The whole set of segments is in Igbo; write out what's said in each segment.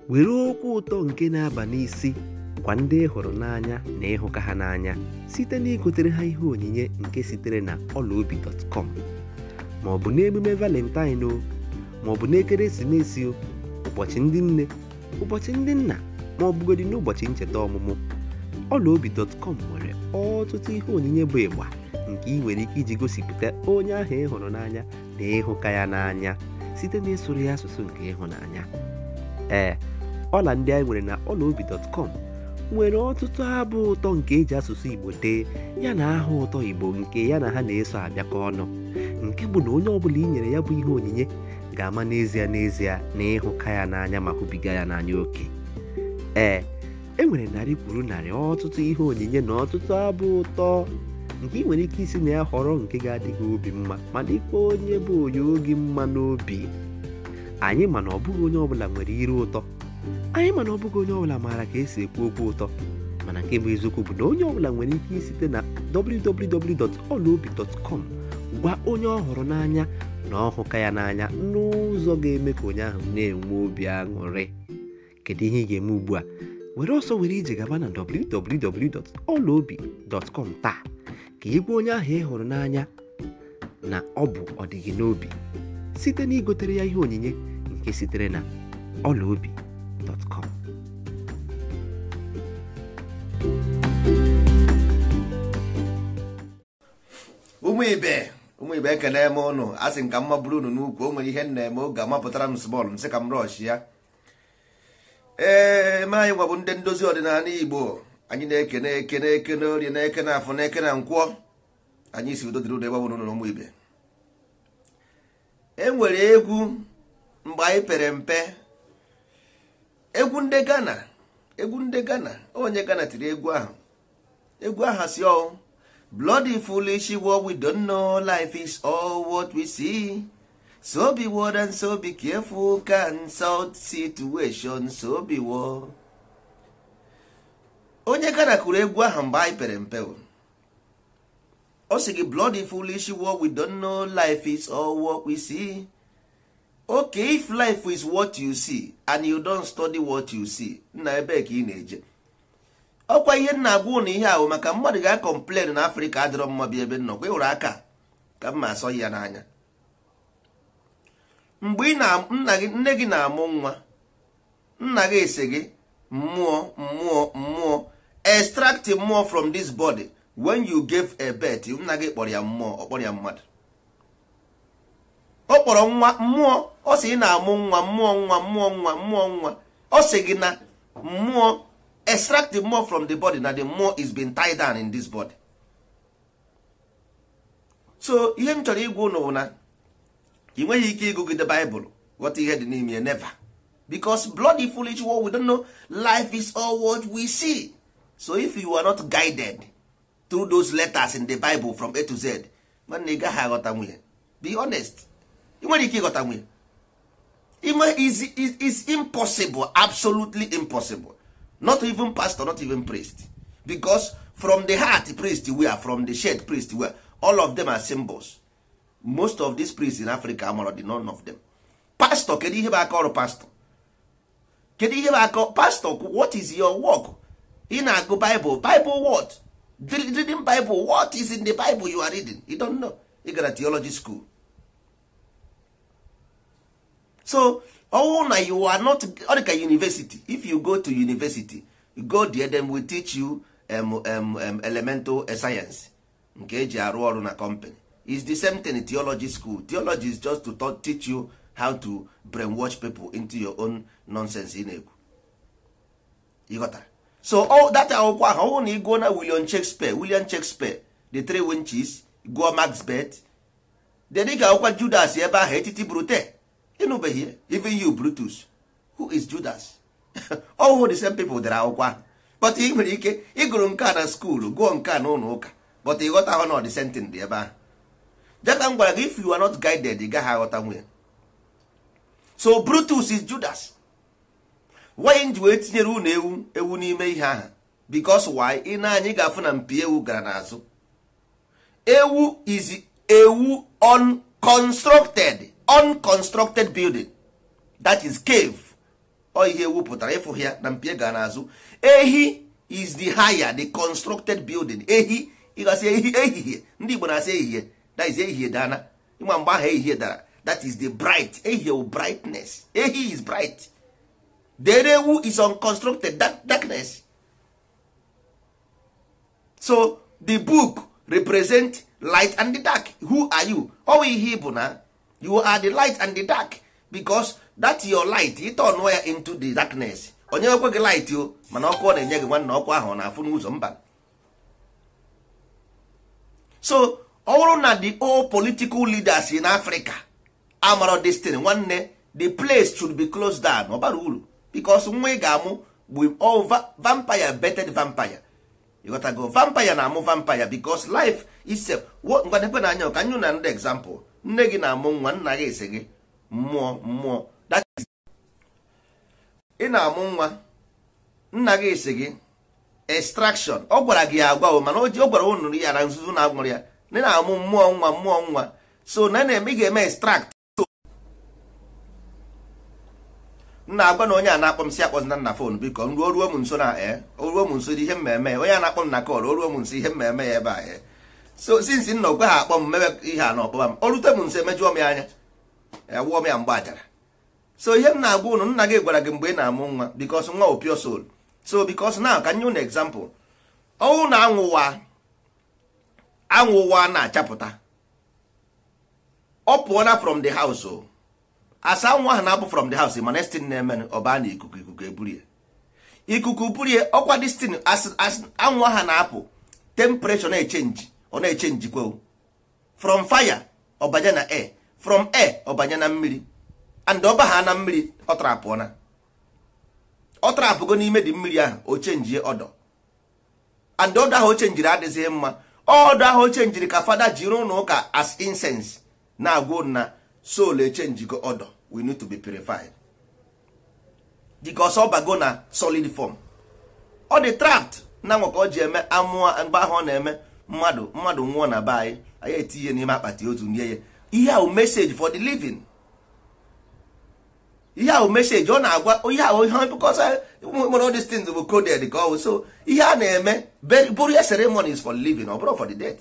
were okwu ụtọ nke na-aba n'isi gwa ndị ị hụrụ n'anya na ịhụka ha n'anya site na igotere ha ihe onyinye nke sitere na ọlaobi.com ma ọ bụ n'emume valentine o ma ọ bụ n'ekeresimesi o ụbọchị ndị nne ụbọchị ndị nna ma ọ bụgodị n'ụbọchị ncheta ọmụmụ ọlaobi.com nwere ọtụtụ ihe onyinye bụ ịgba nke ị nwere ike iji gosipụta onye ahụ ị hụrụ n'anya na ịhụka ya n'anya site na ịsụrụ ya asụsụ nke ịhụnanya ee ọla ndị anyị nwere na ọlaobi.com nwere ọtụtụ abụ ụtọ nke eji asụsụ igbo dee ya na aha ụtọ igbo nke ya na ha na-eso abịakọ ọnụ nke bụ na onye ọbụla i nyere ya bụ ihe onyinye ga-ama n'ezie n'ezie na ịhụka ya n'anya ma hụbiga ya n'anya oke ee e nwere narị kwuru narị ọtụtụ ihe onyinye na ọtụtụ abụ ụtọ nke ị nwere ike isi na ya họrọ nke ga-adị gị obi mma ma dịkwa onye bụ onye oge mma n'obi anyị mana ọ bụghị onye ọbụla nwere ire ụtọ anyị mana ọ bụghị onye ọbụla maara ka esi ekwu okwu ụtọ mana nke bụ eziokwu bụ na onye ọbụla nwere ike isite na www.olaobi.com gwa onye ọ hụrụ n'anya na ọhụka ya n'anya n'ụzọ ga-eme ka onye ahụ na-enwe obi aṅụrị kedu ihe ị ga-eme ugbu a were ọsọ were ije gaba na www.olaobi.com taa ka ị gwa onye ahụ ị hụrụ n'anya na ọ bụ ọdịgị n'obi site na igotere ya ihe onyinye nke sitere na ọlaobi.com ụmụ ibe ụmụ ibe ekene m ụnụ a sị nka mma bụrụ unu n'ukwu o nwere ihe m na-eme oge amapụtara m smọl m sị ka m rọsh ya ee ma anyị gwabụ ndị ndozi ọdịnala igbo anyị na-ekene ekene ekene orie na ekene afọ na ekene nkwọ anyị si udo dịrị ụlọ ebe ọ bụla ụlọ ụmụ ibe e nwere egwu mgbe anyị pere mpe egwu ndị Ghana egwu ndị Ghana onye Ghana tiri egwu ahụ egwu ahụ si ọ bloody foolish what we don't know life is all what we see so be word and so be careful can sort situation so be word onye Ghana kụrụ egwu ahụ mgbe anyị pere mpe o. ọ sị gị bloody foolish what we don't know life is all what we see okay if life is what you see and you don't study what you see nna ebe ka ị na-eje ọkwa ihe nna agwa ụnụ ihe ahụ maka mmadụ ga-akọmplen na afrịka adịrọ mma bi ebe nnọkwa ịhụrụ aka ka mma asọ ya n'anya mgbe ị na nna gị nne gị na-amụ nwa nna gị ese gị mmụọ mmụọ mmụọ extract mmụọ from this body when you gave a birth nna gị kpọrọ ya mmụọ ọ kpọrọ ya mmadụ ọ kpọrọ nwa mmụọ ọ sị ị na-amụ nwa mmụọ nwa mmụọ nwa mmụọ nwa ọ sị gị na mmụọ extract the more from the body na the more is being tied down in this body so ihe m chọrọ ịgwa ụnụ bụ na ị nweghị ike ịgụgide baịbụl ghọta ihe dị n'ime ya never because bloody foolish what we don't know life is all what we see so if you are not guided through those letters in the bible from a to z nwanne ị gaghị aghọta nwunye be honest ị nwere ike ịghọta nwunye ime is, is, is impossible absolutely impossible not even pastor not even priest because from the heart priest we are from the shed priest we are all of them are symbols most of these priests in africa amara the none of them pastor kedu ihe bụ aka ọrụ pastor kedu ihe bụ aka pastor what is your work ị na-agụ bible bible what reading bible what is in the bible you are reading you don't know ị gara theology school so ọwụ na you are not ọ dị ka university if you go to university you go there them will teach you um, um, um, elemental science nke eji arụ ọrụ na company is the same thing in theology school theology is just to taught, teach you how to brainwash people into your own nonsense ị na-ekwu ịghọtara so all that akwụkwọ ahụ ọwụ na ịgụọ na William Shakespeare William Shakespeare the three winches gụọ Macbeth then ị ga-akwụkwa Judas ebe ahụ etiti brute ịnụbeghị even you Brutus who is Judas all the same people dere akwụkwọ ahụ but ị nwere ike ịgụrụ nke a na skuulu gụọ nke a na ụlọ ụka but ịghọta ahụ na ọ dị sentin dị ebe ahụ jeka m gwara gị if you are not guided ị gaghị aghọta nwunye so Brutus is Judas why ji wee tinyere unu ewu ewu n'ime ihe ahụ because why ị na-anyị ga-afụ na mpi ewu gara n'azụ ewu is ewu unconstructed unconstructed building that is cave ọ ihe ewu pụtara ịfụ ya na mpie ga n'azụ ehi is the higher the constructed building ehi ịgasị ehi ehihie ndị igbo na-asị ehihie that is ehihie dana ịma mgbe ahụ ehihie dara that is the bright ehihie wu brightness ehi is bright the ewu is unconstructed dark, darkness so the book represent light and the dark who are you ọwụ ihe bụ na you are the light and the dark because that your light ịtọnụọ ya into the darkness onye ekwe gị light o mana ọkụ ọ na-enye gị nwanne ọkụ ahụ ọ na-afụ n'ụzọ mba so ọ bụrụ na the all political leaders in Africa amaro destiny nwanne the place should be closed down ọ bara uru because nwa ị ga-amụ bụ all va- vampire beted vampire ịghọtago vampire na-amụ vampire because life itself ngwadebe na anya ka nyụ na ndị example nne gị na-amụ nwa nna gị esi gị mmụọ mmụọ that is ị na-amụ nwa nna gị esi gị extraction ọ gwara gị ya agwa o mana o ji ọ gwara unu ya na nzuzu na agwụrụ ya na ị na-amụ mmụọ nwa mmụọ nwa so na na-eme ị ga-eme extract nna agwa na onye a na-akpọ m si akpọzina nna fon biko m ruo ruo m nso na ee o ruo m nso dị ihe mmemme ya onye a na-akpọ m na kọl o ruo m nso ihe mmemme ya ebe a ee so since nna okwe ha akpọ m mebe ihe a na ọkpọba m o rute m nso emejụọ m ya anya ewụọ m ya mgbe ajara so ihe m na-agwa unu nna gị gwara gị mgbe ị na-amụ nwa bikos nwa o pure soul so bikos na ka nye unu example ọnwụ na anwụwa anwụwa na-achapụta ọ pụọna from the house o asa nwa ahụ na-apụ from the house mana destin na-eme ọ baa na ikuku ikuku eburie ikuku burie ọkwa destin anwụ ahụ na-apụ temperature na-echenji ọ na-echenji kwa from fire ọbanye na air from air ọbanye na mmiri and ọba ha na mmiri ọ trapụọ na ọ trapụgo n'ime dị mmiri ahụ o chenjie ọdọ and ọdọ ahụ o chenjiri adịghị mma ọdọ ahụ o chenjiri ka fada jiri ụlọ ụka as incense na-agwa na soul echenjigo ọdọ we need to be purified because ọ bago na solid form ọ dị trapped na nwa ka ọ ji eme amụọ mgbe ahụ ọ na-eme mmadụ mmadụ nwụọ na be anyị anyị etinye n'ime akpati otu nye ya ihe ahụ message for the living ihe ahụ message ọ na-agwa ihe ahụ ihe because nwere all these things bụ coded ka ọ bụ so ihe a na-eme burial ceremony is for the living ọ bụrụ for the dead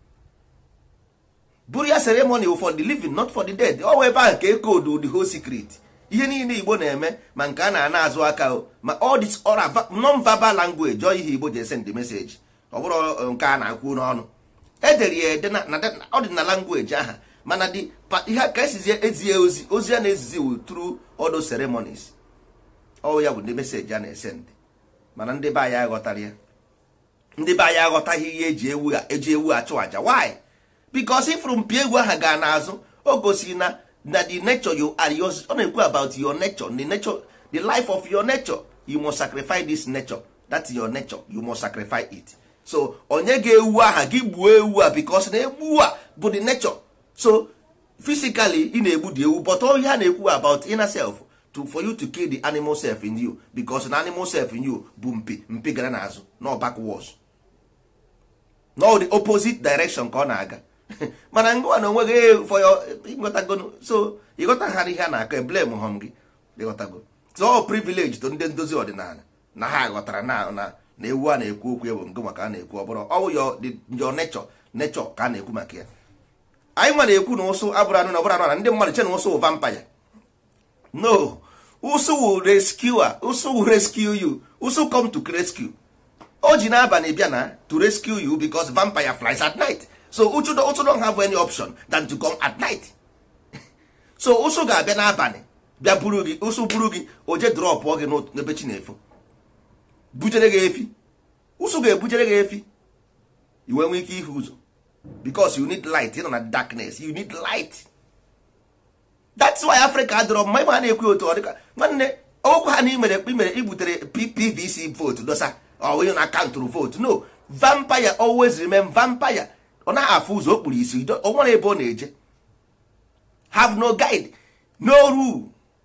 burial ceremony for the living not for the dead ọ ebe ahụ ka ekodu the whole secret ihe niile igbo na-eme ma nke a na-ana azụ aka o ma all this non verbal language ọ ihe igbo ji send the message ọ bụrụ nke a na-akwu n'ọnụ edere ya ede ọ dị na language aha mana dị ihe ka esizi ezie ozi ozi a na-ezizi through all those ceremonies ọ ya bụ ndị message a na-esend mana ndị be anyị aghọtara ya ndị be anyị aghọtaghị ihe eji ewu eji ewu achụ aja why because ifuru mpi egwu aha gaa n'azụ o gosiri na na the nature you are yours ọ na-ekwu about your nature the nature the life of your nature you must sacrifice this nature that's your nature you must sacrifice it so onye ga-ewu aha gị gbuo ewu a because na egbu a bụ the nature so physically ị na-egbu the ewu but all ha na-ekwu about inner self to for you to kill the animal self in you because na animal self in you bụ mpi mpi gara n'azụ no backwards no the opposite direction ka ọ na-aga mana ngwa na onwe gị for your ịghọtago so ịghọtaghara ihe a na-akọ blame hom gị ịghọtago so ọ privilege to ndị ndozi ọdịnala na ha ghọtara na na na ewu a na-ekwu okwu ewu nke maka a na-ekwu ọ bụrụ ọwụ your nature nature ka a na-ekwu maka ya anyị nwa na-ekwu na ụsụ abụrụ anụ na ọbụrụ anụ na ndị mmadụ che na ụsụ vampire no ụsụ will rescue ụsụ will rescue you ụsụ come to rescue o ji n'abalị bịa na to rescue you because vampire flies at night so uchu ụsụ don't have any option than to come at night so ụsụ ga-abịa n'abalị bịa buru gị ụsụ buru gị o je drọpụọ gị n'ebe chi na-efo bujere gị efi ụsụ ga-ebujere gị efi iwe nwee ike ihu ụzọ because you need light ịnọ na darkness you need light that's why Africa dọrọ mma ịma ha na-ekwu otu ọ dịka nwanne okwu ha na imere imere igbutere PVC vote dosa onye na akaụntụrụ vote no vampire always remain vampire ọ naghị afụ ụzọ o kpuru isi o nwere ebe ọ na-eje have no guide no rule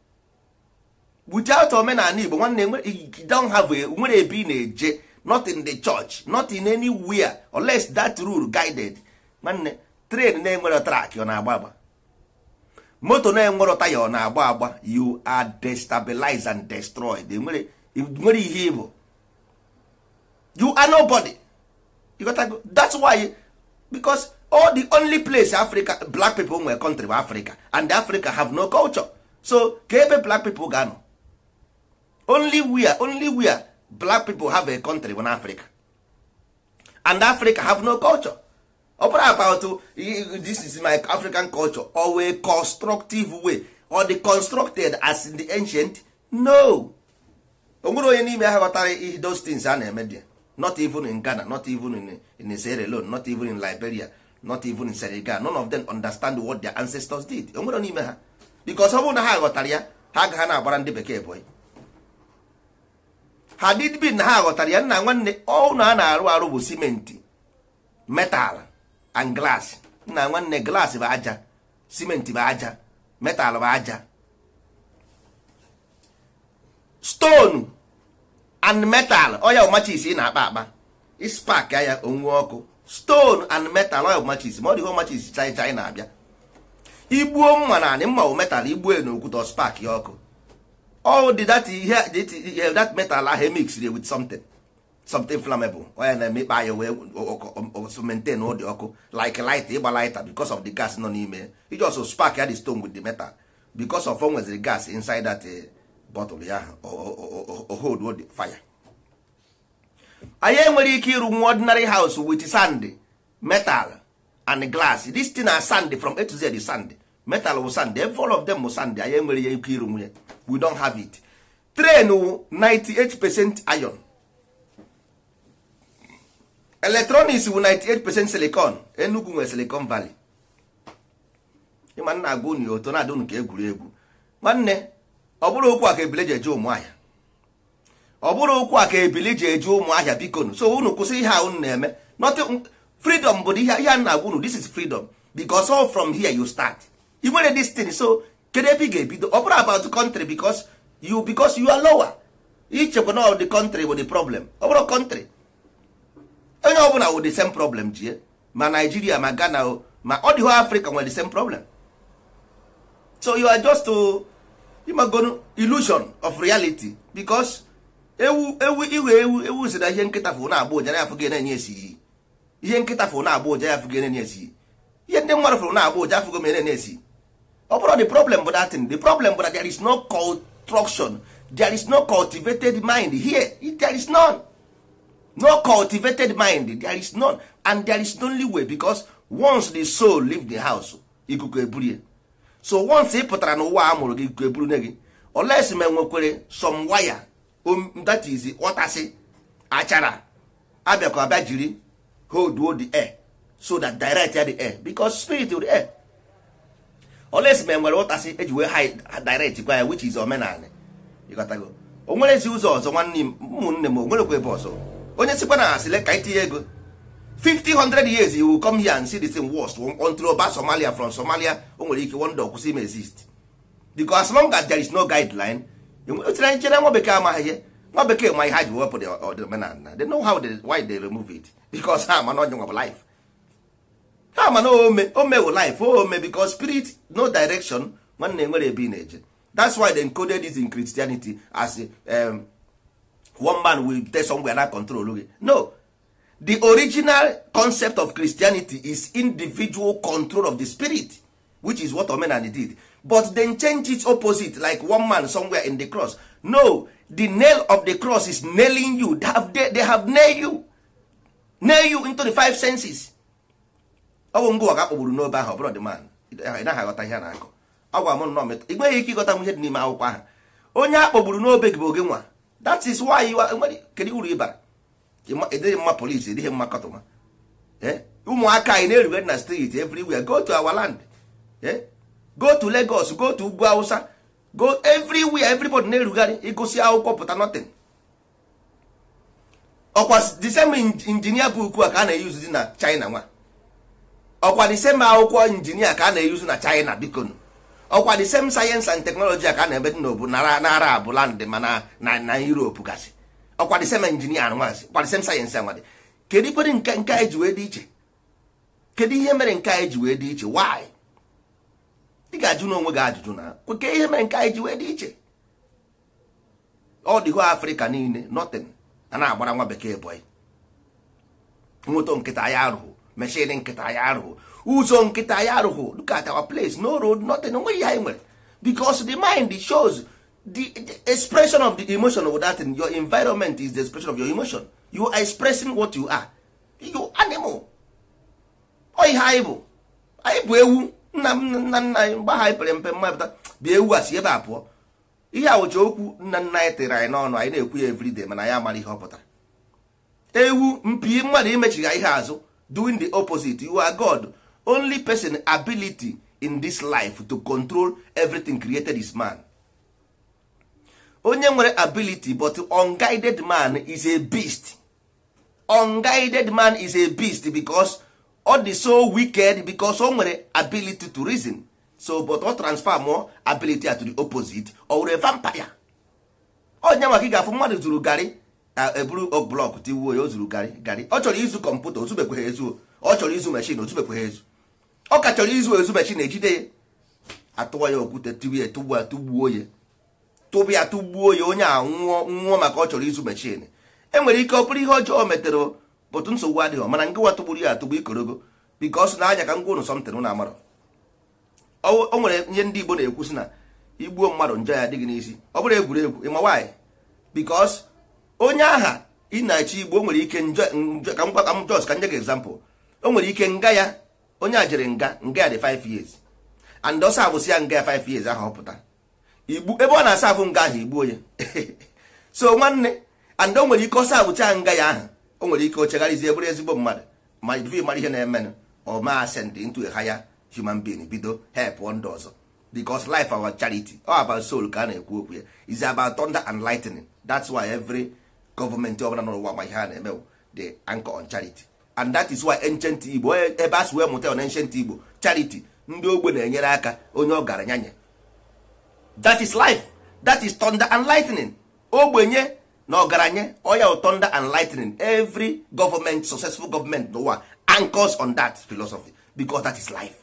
without omenala Igbo nwanne don't have nwere ebe ị na-eje not in the church not in anywhere unless that rule guided nwanne train na-enwere track ọ na-agba agba moto na-enwero taya ọ na-agba agba you are destabilized and destroyed enwere nwere ihe ịbụ you are nobody you got go that's why because all the only place africa black people nwere country bụ africa and africa have no culture so ka ebe black people ga-anọ only where only where black people have a country bụ na africa and africa have no culture ọ bụrụ about this is my african culture or a constructive way or the constructed as in the ancient no o nwere onye n'ime ha ghọtara ihe those things a na-eme there not even in ghana not even in, in sierra leone not even in liberia not even in senegal none of them understand what their ancestors did o nwere n'ime ha because ọ bụrụ na ha ghọtara ya ha agaghị na-agbara ndị bekee boy ha did bin na ha ghọtara ya nna nwanne ọnụ a na-arụ arụ bụ simenti metal and glass nna nwanne glass bụ aja simenti bụ aja metal bụ aja stone and metal oya ọmachis ị na-akpa akpa ispak ya onwe ọkụ stone and metal oya ọmachis ma ọ dịghị ọmachis chai chai na-abịa igbuo mma na anị mma bụ metal igbuo na okwute spak ya ọkụ all the that ihe that metal ahụ emixiri with something something flammable onye na-emekpa ya wee maintain ụdị ọkụ like light ịgba lighter because of the gas nọ n'ime iji also spark ya the stone with the metal because of o nweziri gas inside that bottle ya hold the fire anyị enwere ike ịrụ nwa ordinary house with sand metal and glass this thing na sand from A to Z sand metal wụ sand all of them wụ sand anyị enwere ya ike ịrụ nwunye we don't have it train wụ 98 percent iron electronics wụ 98 percent silicon Enugu nwere silicon valley ịma nna agwa unu oto na-adị unu ka egwuregwu nwanne ọ bụrụ okwu a ka ebile ji eje ụmụahịa ọ bụrụ okwu a ka ebili ji eje ụmụahịa biko so unu kwụsị ihe a unu na-eme nothing freedom bụ ihe a na-agwa unu this is freedom because all from here you start i nwere this thing so kedu ebe ị ga-ebido ọ bụrụ about country because you because you are lower ichekwa na the country bụ the problem ọ bụrụ country onye ọbụla wụ the same problem jie ma Nigeria ma Ghana o ma ọ dịghị Africa nwere the same problem so you are just to imagonu illusion of reality because ewu ewu iwe ewu ewu si na ihe nkịta fụ na-agba ụja ya afụghị na-enye esi iyi ihe nkịta fụ na-agba ụja ya afụghị na-enye esi iyi ihe ndị mmadụ fụrụ na-agba ụja afụghị ma na-enye esi ọ bụrụ the problem bụ that thing the problem bụ that there is no construction there is no cultivated mind here there is none no cultivated mind there is none and there is only way because once the soul leave the house ikuku eburie so once ị pụtara n'ụwa a mụrụ gị ikuku eburu ne gị oles ma enwekwere some wire that is ọtasị achara abịakwa abịa jiri hold the air so that direct ya the air because spirit the air oles ma enwere ụtasị eji wee direct kwa ya which is omenala ịghọtago o nwere ezi ụzọ ọzọ nwanne m ụmụnne m o nwerekwa ebe ọzọ onye sikwa na asịle ka itinye ego 50 years you will come here and see the same worst until oba somalia from somalia o nwere ike one day kwụsị ime exist because as long as there is no guideline otere nchere nwa bekee amaghị ihe nwa bekee ma ihe ha ji wepụ the omenala they know how they, why they remove it because ha ma na onye nwa bụ life ha ma na ome ome bụ life ome because spirit no direction nwanne nwere ebe ị na-eje that's why they encoded this in christianity as um, one man will tell somewhere na control gị no the original concept of christianity is individual control of the spirit which is what omenani did but then change it opposite like one man somewhere in the cross no the nail of the cross is nailing you they have, they, they have nail you nail you into the five senses ọ bụ ngwa ka akpọgburu n'obe ahụ ọbụrụ the man ị naghị aghọta ihe a na-akọ ọ gwa m nọ metụ ị nweghị ike ịghọta ihe dị n'ime akwụkwọ ahụ onye a kpọgburu n'obe gị bụ oge nwa that is why kedu uru ịbara edịghị mma polisi edịghị mma kọtụma ụmụaka anyị na-erugharị na street everywhere go to our land go to Lagos go to ugwu Hausa go everywhere everybody na-erugharị ịgụsị akwụkwọ pụta nothing ọkwa the same injinia bụ ukwu a ka a na-eyuzu dị na China nwa ọkwa the same akwụkwọ injinia ka a na-eyuzu na China biko ọkwa the same science and technology a ka a na-ebe dị n'obu na Arab land ma na Europe gasị ọkwa the same injinia nwazi ọkwa the same sayensị anwadị kedu ikwere nke nke anyị ji wee dị iche kedu ihe mere nke anyị ji wee dị iche why ị ga-ajụ n'onwe gị ajụjụ na kweke ihe mere nke anyị ji wee dị iche ọ dịgo afrịka niile nothing a na-agbara nwa bekee bọị moto nkịta ya arụghụ meshin nkịta ya arụghụ ụzọ nkịta ya arụghụ look at our place no road nothing onwe ihe anyị nwere because the mind shows the, the expression of the emotion of that thing. your environment is the expression of your emotion you are expressing what you are you animal ọ ihe anyị bụ anyị bụ ewu nna m nna nna anyị mgbe ha anyị pere mpe mmapụta bịa ewu a si ebe a pụọ ihe a wụcha okwu nna nna anyị tere anyị n'ọnụ anyị na-ekwu ya everyday mana anyị amara ihe ọ pụtara ewu mpi mmadụ imechigha ihe azụ doing the opposite you are god only person ability in this life to control everything created is man onye nwere ability but unguided man is a beast unguided man is a beast because ọ dị so wicked because o nwere ability to reason so but ọ transfer more ability to the opposite ọ were vampire onye maka ị ga-afụ mmadụ zuru garị eburu blọk tiwuo ya o zuru garị garị ọ chọrọ izu kọmputa ozubekweghị ezu ọ chọrọ izu meshin ozubekweghị ezu ọ ka chọrọ izu ezu meshin ejide ya atụwa ya okwute tibu ya tụgbu ya tụgbuo ya tụbụ ya tụgbuo ya onye a nwụọ nwụọ maka ọ chọrọ izu meshin enwere ike ọ bụrụ ihe ọjọọ metere bụtụ nsogbu adịghị mana nke nwa tụgburu ya atụgbu ikorogo bikos na anya ka ngwa ụnụ sọmtin na amara o nwere ihe ndị igbo na-ekwu sị na igbuo mmadụ njọ ya adịghị n'isi ọ bụrụ egwuregwu ịma nwaanyị bikos onye aha ị na-eche igbo o nwere ike njọ ka m gwa ka m jos ka nye gị example o nwere ike nga ya onye a jere nga nga ya dị 5 years and ọsọ abụsị ya nga ya 5 years ahụ ọ pụta igbu ebe ọ na-asa afụ nga ahụ igbuo ya so nwanne and o nwere ike ọsọ abụcha nga ya ahụ o nwere ike ochegharịzie bụrụ ezigbo mmadụ ma ivi mara ihe na-emenụ ọ ma send into a higher human being bido help ndị ọzọ because life our charity all about soul ka a na-ekwu okwu ya is about thunder and lightning that's why every gọọmenti ọbụla n'ụwa ma ihe a na-eme the anchor on charity and that is why ancient igbo ebe a si wee mụta on ancient igbo charity ndị ogbe na-enyere aka onye ọ gara nyanye that is life that is thunder and lightning ogbenye na ọgaranya oya thunder and lightning every government successful government n'ụwa anchors on that philosophy because that is life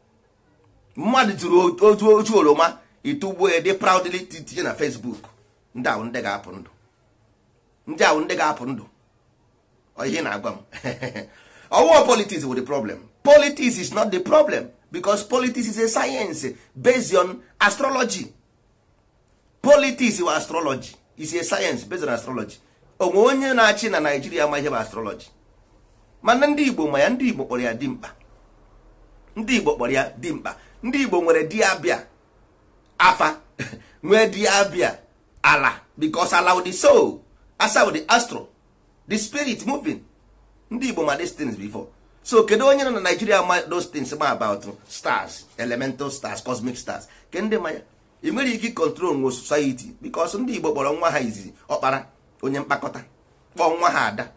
mmadụ tụrụ otu otu oroma ịtụgbuo ya dị proudly tinye na facebook ndị ahụ ndị ga-apụ ndụ ndị ahụ ndị ga-apụ ndụ ihe na-agwa m ọwụwa politics bụ the problem politics is not the problem because politics is a science based on astrology politics bụ astrology is a science based on astrology onwe onye na-achị na naijiria ma ihe bụ astrology mana ndị igbo ma ya ndị igbo kpọrọ ya dimkpa ndị igbo kpọrọ ya dimkpa ndị igbo nwere di abịa afa nwee di abịa ala because ala the soul asa the astro the spirit moving ndị igbo ma these things before so kedu onye nọ na naijiria ma those things ma about stars elemental stars cosmic stars ke ndị ma ya ị nwere ike control nwe society because ndị igbo kpọrọ nwa ha izizi ọkpara onye mkpakọta kpọọ nwa ha ada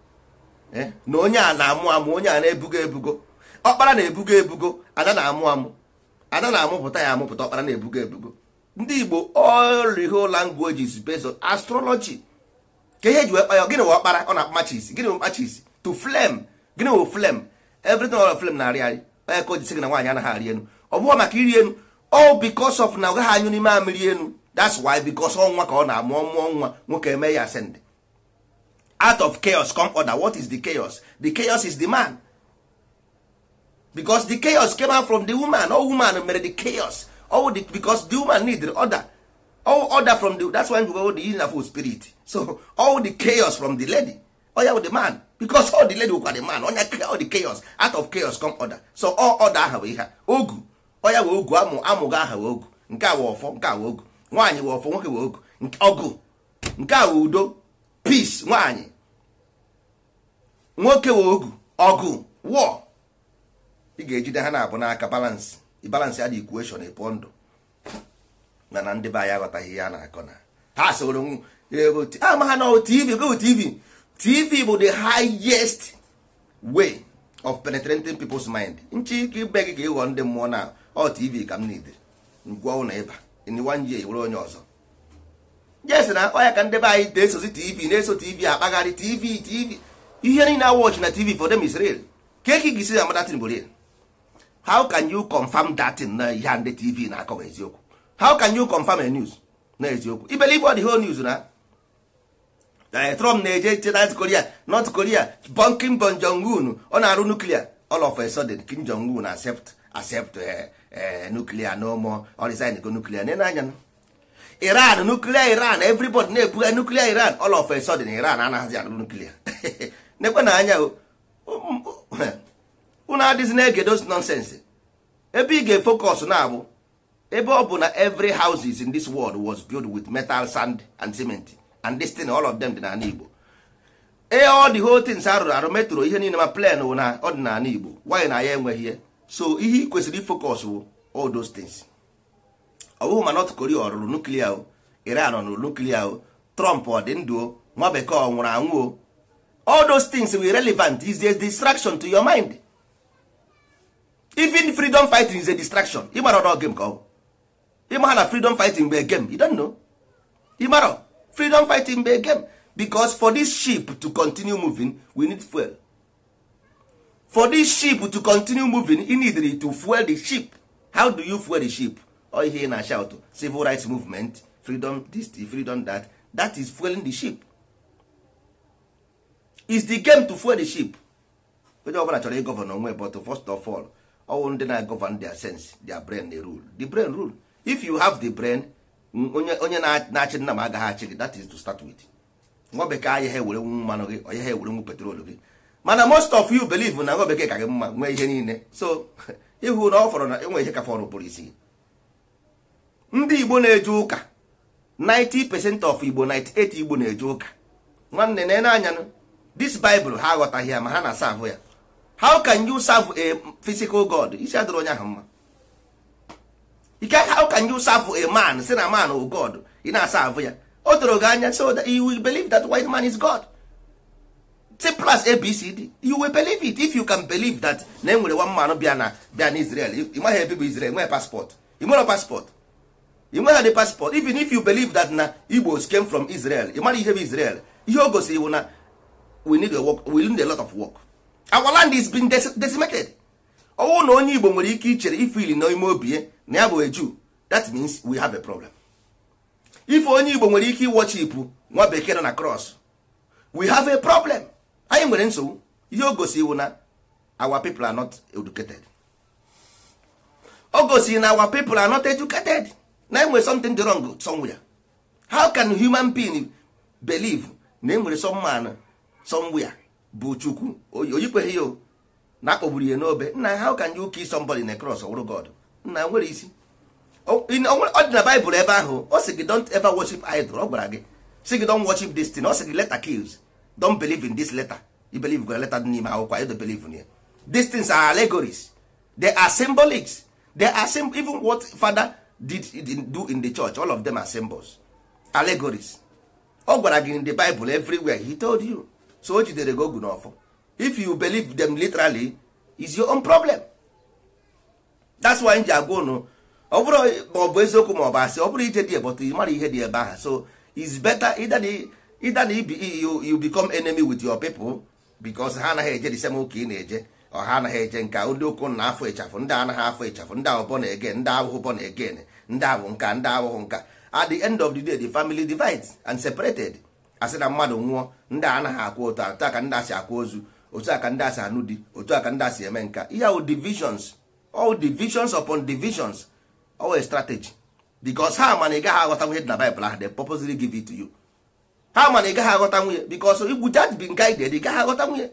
na onye a na-amụ amụ onye a na-ebugo ebugo ọkpara na-ebugo ebugo ada na-amụ amụ ada na-amụpụta ya amụpụta ọkpara na-ebugo ebugo ndị igbo all the whole language is based on astrology ka ihe ji wee kpaya gịnị wee ọkpara ọ na-akpachisi gịnị wee mkpachisi to flame gịnị wee flame everything all flame na-arị arị onye ka o ji sị gị na nwaanyị anaghị arị enu ọ bụghị maka iri enu all because of na ọ gaghị anyụ n'ime amịrị enu that's why because ọnwa ka ọ na-amụ ọmụọ nwa nwoke eme ya ascend out of chaos come order what is the chaos the chaos is the man because the chaos came out from the woman all woman mere the chaos all the, because the woman need the order all order from the that's why we go the healing of spirit so all the chaos from the lady oh yeah, the man because all the lady were the man onye all the chaos out of chaos come order so all order aha wee ha ogu oya wee ogu amụ amụghị aha wee ogu nke a wee ọfọ nke a wee ogu nwaanyị wee ọfọ nwoke wee ogu ọgụ nke a wee udo peace nwaanyị nwoke wee ogu ọgụ war ị ga-ejide ha na-abụ n'aka balance balance ya dị equation ịpụọ ndụ mana ndị be anyị aghọtaghị ihe a na-akọ na ha soro ego ama ha na tv go tv tv bụ the highest way of penetrating people's mind nchi ike ibe gị ka ịghọ ndị mmụọ na ọ tv ka m nidere ngwa ụlọ ịba in one year were onye ọzọ yes na ọya ka ndị be anyị na-esozi tv na-eso tv akpagharị tv tv ihe niile awọchị na tv for them is real ka eke gị si amadatin bụ real how can you confirm that in na ihe ndị tv na-akọwa eziokwu how can you confirm a news na eziokwu i believe all the whole news na Eh, trump na-eje che north korea north korea bon kim bon jong un ọ na-arụ nuklia all of a sudden kim jong un accept accept eh, eh, nuklia no more ọ resign go nuklia nene anya na iran nuklia iran everybody na-ebuga nuklia iran all of a sudden iran anaghịzi arụ nuklia nekwe na anya o unu adịghị na-ege those nonsense ebe ị ga-efocus na-abụ ebe ọ bụ na every houses in this world was built with metal sand and cement and this thing all of them dị n'ala igbo ee ọ dị whole things arụrụ arụ metro ihe niile ma plan wụ na ọdịnala igbo wanyị na ya enweghị ihe so ihe ị kwesịrị ifocus wụ all those things ọ bụghị ma North Korea ọ rụrụ nuklia o Iran ọ rụrụ nuklia o Trump ọ dị ndụ o nwa bekee ọ nwụrụ anwụ o all those things were relevant is a distraction to your mind even freedom fighting is a distraction ịmara ọdọ game ka ọ bụ ịma ha na freedom fighting bụ a game you don't know ịmara freedom fighting bụ a game because for this ship to continue moving we need fuel for this ship to continue moving you need to fuel the ship how do you fuel the ship ọ ihe ị na-shout civil rights movement freedom this freedom that that is fueling the ship is the game to fuel the ship onye ọbụla chọrọ ịgọvanọ onwe but first of all ọwụ ndị na-agọvan their sense their brain dey rule the brain rule if you have the brain onye onye na-achị nna m agaghị achị gị that is to start with nwa bekee anya ha ewere nwu mmanụ gị onye ha ewere nwu petrol gị mana most of you believe na nwa bekee ka gị mma nwee ihe niile so ịhụ na ọ fọrọ na enwe ihe ka fọrọ pụrụ isi ndị igbo na-eje ụka 90% of igbo 98 igbo na-eje ụka nwanne na anya this bible ha aghọtaghị ya ma ha na-asavụ ya how can you serve a physical god isi adịrị onye ahụ mma ike how can you serve a man si na man o god ị na-asavụ ya o doro gị anya so that you will believe that white man is god simple as abcd you will believe it if you can believe that na enwere one man bịa na bịa na israel ị nweghị ebe bụ israel nwere passport ị nwere passport ị nweghị the passport even if you believe that na igbos came from israel ị mara ihe bụ israel ihe o gosiri bụ na we need a work we need a lot of work our land is been decimated ọnwụ na onye igbo nwere ike ichere ifili n'ime obi ya na ya bụ eju that means we have a problem ife onye igbo nwere ike iwochipụ nwa bekee nọ na cross we have a problem anyị nwere nsogbu ihe o gosi iwu na our people are not educated o gosi na our people are not educated na enwere something dị wrong somewhere how can human being believe na enwere some man somewhere bụ chukwu oyikweghị ya na akpọgburu ya n'obe nna how can you kill somebody in a cross ọwụrụ god nna nwere isi ọ dị na baịbụl ebe ahụ ọ sị gị don't ever worship idol ọ gwara gị sị gị don't worship this thing ọ sị gị letter kills don't believe in this letter you believe gwara letter dị n'ime akwụkwọ you don't believe in ya these things are allegories they are symbolics they are sim even what father did do in the church all of them are symbols allegories ọ gwara gị in the bible everywhere he told you so o jidere gị ogu n'ọfọ if you believe them literally is your own problem that's why m ji agwa unu ọ bụrụ ma ọ bụ eziokwu ma ọ bụ asị ọ bụrụ ije dị ebọtụ ị mara ihe dị ebe ahụ so is better either the, either the, you, you become enemy with your people because ha anaghị eje the same ụka ị na-eje ọ ha anaghị eje nka ndị ụkwụ na afọ ịchafụ ndị anaghị afọ ịchafụ ndị ahụ bọ na egen ndị ahụhụ bọ na egen ndị ahụ nka ndị ahụhụ nka at the end of the day the family divides and separated asị na mmadụ nwụọ ndị a anaghị akwụ otu otu a ka ndị asị akwa ozu otu a ka ndị asị anụ di otu a ka ndị asị eme nka ihe ahụ divisions all divisions upon divisions always strategy because ha ma na ị gaghị aghọta nwunye dị na Bible ahụ they purposely give it to you ha ma na ị gaghị aghọta nwunye because without being guided ị gaghị aghọta nwunye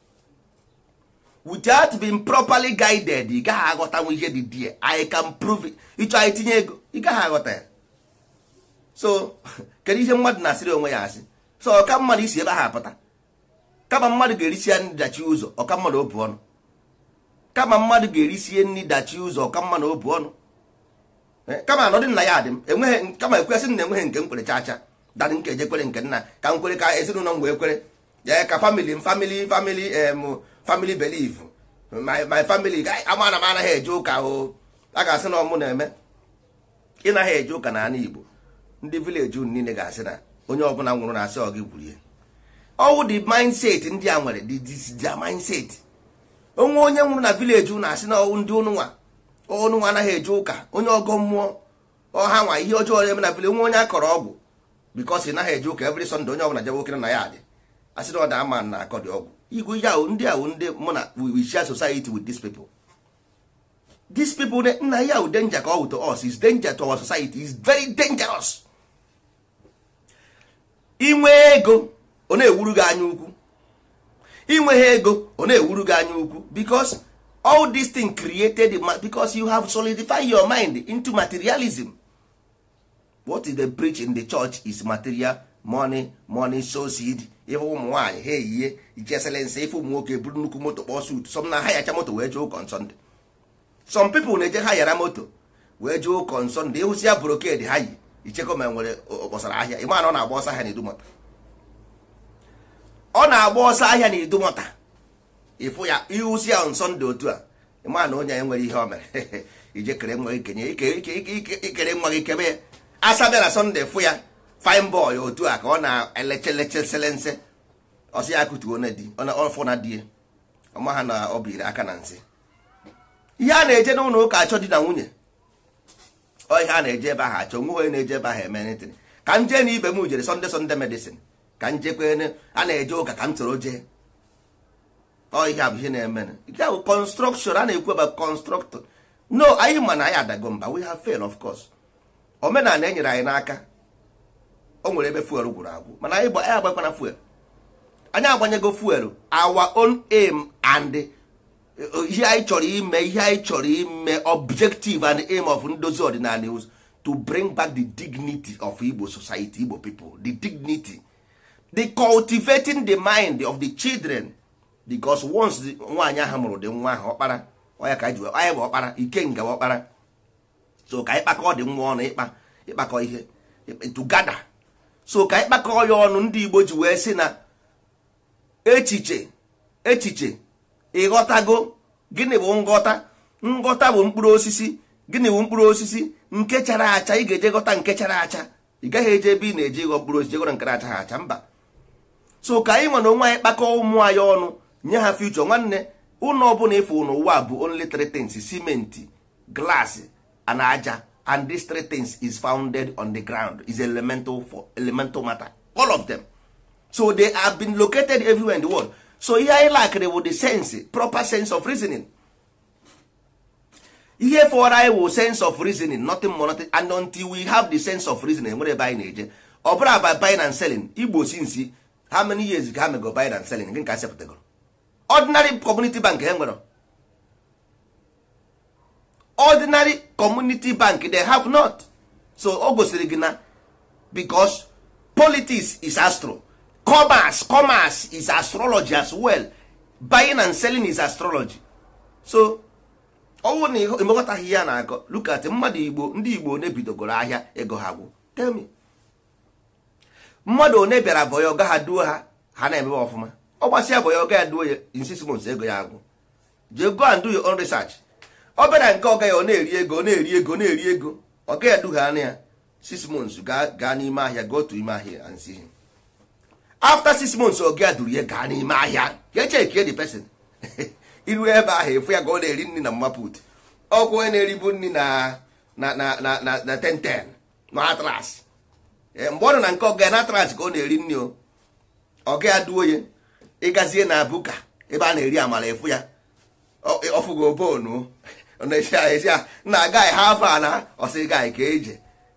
without being properly guided ị gaghị aghọta nwe ihe dị die I can prove it ịchọ anyị tinye ego ị gaghị aghọta ya so kedu ihe mmadụ na-asịrị onwe ya asị so ọka mmadụ isi ebe ahụ apụta kama mmadụ ga-erisi ya nri dachi ụzọ ọka mmadụ obu ọnụ kama mmadụ ga-erisie nri dachi ụzọ ọka mmadụ obu ọnụ kama anọdị nna ya adị m enweghị kama ekwesị na enweghị nke m kwere chacha dadị nke eje kwere nke nna ka m kwere ka ezinụlọ m wee kwere ya ka famili m famili famili em family belief my my family amana m anaghị eje ụka o a ga-asị na ọmụ na-eme ị naghị eje ụka n'ala Igbo ndị vileji unu niile ga-asị na onye ọbụla nwụrụ na-asị ọ gị gwurie ọwụ the mindset ndị a nwere the their mindset onwe onye nwụrụ na vileji unu asị na ọwụ ndị ụnụnwa ụnụnwa anaghị eje ụka onye ọgọ mmụọ ọha nwa ihe ọjọọ na-eme na vileji nwe onye akọrọ ọgwụ bikos ị naghị eje ụka every Sunday onye ọbụla jebe okere na ya adị asị na ọ da ama na akọ dị ọgwụ igwe ya ahụ ndị ahụ ndị mụ na we share society with these people these people nna ya ahụ danger ka ọ wụ to us is danger to our society is very dangerous inwe ego ọ na-ewuru gị anya ukwu inweghị ego ọ na-ewuru gị anya ukwu because all this thing created because you have solidified your mind into materialism what is the preach in the church is material money money so seed ife ụmụ nwaanyị ha eyihe icheselense ife ụmụ nwoke buru nnukwu moto kpọọ sut some na hayacha moto wee jee ụkọ nsọnde some people na-eje ha yara moto wee jee ụkọ nsọnde ịhụsi ya broked ha yi ichekọ ma nwere kpọsara ahịa ịma na ọ na-agba ọsọ ahịa na idumọta ọ na-agba ọsọ ahịa na idumọta ịfụ ya ịhụsi ya nsọnde otu a ịma na onye ya nwere ihe o mere ije kere nwa gị kenye ikere nwa gị kebe ya asa bịa na sọnde fụ ya fine boy otu a ka ọ na-eleche selense ọsị ya kụtuo na di ọfụ na die ọma ha na ọ biri aka na nsị ihe a na-eje n'ụlọ ụka achọ di na nwunye ọ ihe a na-eje ebe ahụ achọ nwe onye na-eje ebe ahụ eme netin ka m jee na ibe m jere sọnde sọnde medicine ka m jekwe a na-eje ụka ka m soro jee ọ ihe a bụ ihe na-eme nke bụ construction a na-ekwu ebe constructor no anyị ma na anyị adago mba we have fail of course omenala e nyere anyị n'aka o nwere ebe fuel gwụrụ agwụ mana anyị agbakwana fuel anyị agbanyego fuel our own aim and ihe anyị chọrọ ime ihe anyị chọrọ ime objective and aim of ndozi ọdịnala is to bring back the dignity of Igbo society Igbo people the dignity the cultivating the mind of the children because once nwaanyị ahụ mụrụ dị nwa ahụ ọkpara ọya ka anyị ji anyị bụ ọkpara ikenga ọkpara so ka anyị kpakọ dị nwa ọnụ ịkpa ịkpakọ ihe tugada so ka anyị kpakọọ ya ọnụ ndị Igbo ji wee sị na echiche echiche ịghọtago gịnị bụ nghọta nghọta bụ mkpụrụ osisi gịnị bụ mkpụrụ osisi nke chara acha ị ga-eje ghọta nke chara acha ị gaghị eje ebe ị na-eje ịghọ mkpụrụ osisi ghọrọ nke acha ha acha mba so ka anyị nwe na onwe anyị kpakọọ ụmụ anyị ọnụ nye ha future nwanne ụlọ ọbụla ịfụ n'ụwa bụ only three things simenti glass and aja and these three things is founded on the ground is elemental for elemental matter all of them so they have been located everywhere in the world so ihe anyị lakịrị bụ the sense proper sense of reasoning ihe fọrọ anyị wụ sense of reasoning nothing more nothing and until we have the sense of reasoning nwere ebe anyị na-eje ọ bụrụ by buying and selling igbo si nsi how many years ka ha mego buying and selling gị ka sepụtagoro ordinary community bank ha nwere ordinary community bank they have not so o gosiri gị na because politics is astro commerce commerce is astrology as well buying and selling is astrology so ọnwụ na emekọtaghị ya na-akọ look at mmadụ igbo ndị igbo na-ebidogoro ahịa ego ha gwụ tell me mmadụ one bịara bọya ọga ha duo ha ha na-emebe ọfụma ọ gbasịa bọya ọga ya duo ya in six months ego ya agwụ jee go and do your own research ọ bịara nke ọga ya ọ na-eri ego ọ na-eri ego na-eri ego ọga ya duha anya ya six months gaa n'ime ahịa go to ime ahịa and see him after six months ọga ya duru ya gaa n'ime ahịa ya chekie the person iru ebe ahụ efu ya ka ọ na-eri nri na mmaput ọkwa onye na-eribu nri na na na na na na ten ten na atlas mgbe ọ nọ na nke ọga ya na atlas ka ọ na-eri nri o ọga ya duo ya ịgazie na buka ebe a na-eri amala efu ya ọfụgo bonu na-esi ahụ esi ahụ na agaghị ha afọ a na ọsị gaghị ka eje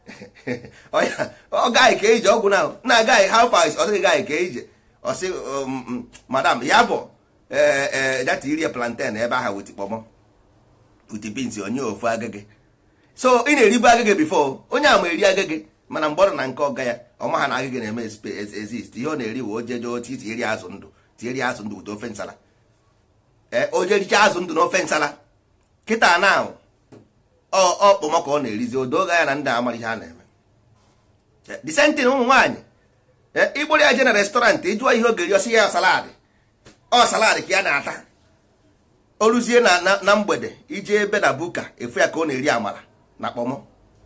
ọ gaghị ka eje ọgwụ na na agaghị ha afọ ọsị gaghị ka eje ọsị madam ya bụ ee data iri plantain ebe ahụ wit kpọmọ wit beans onye ofu agage so ị na-eribu agage bifo onye a ma eri agage mana mgbe ọ nọ na nke ọga ya ọma ha na agage na-eme exist ihe ọ na-eri wee ojeje otu iti eri azụ ndụ tieri azụ ndụ wute ofe nsala ee oje richa azụ ndụ na ofe nsala kịta na ọ kpọmọ ka ọ na-erizi odo ga ya na ndị amara ihe a na-eme disentin ụmụ nwaanyị ịgbụrụ ya je na restọrantị ịjụọ ihe oge ri ọsị ya saladị ọ saladị ka ya na-ata o ruzie na mgbede ije ebe na buka efu ya ka ọ na-eri amara na kpọmọ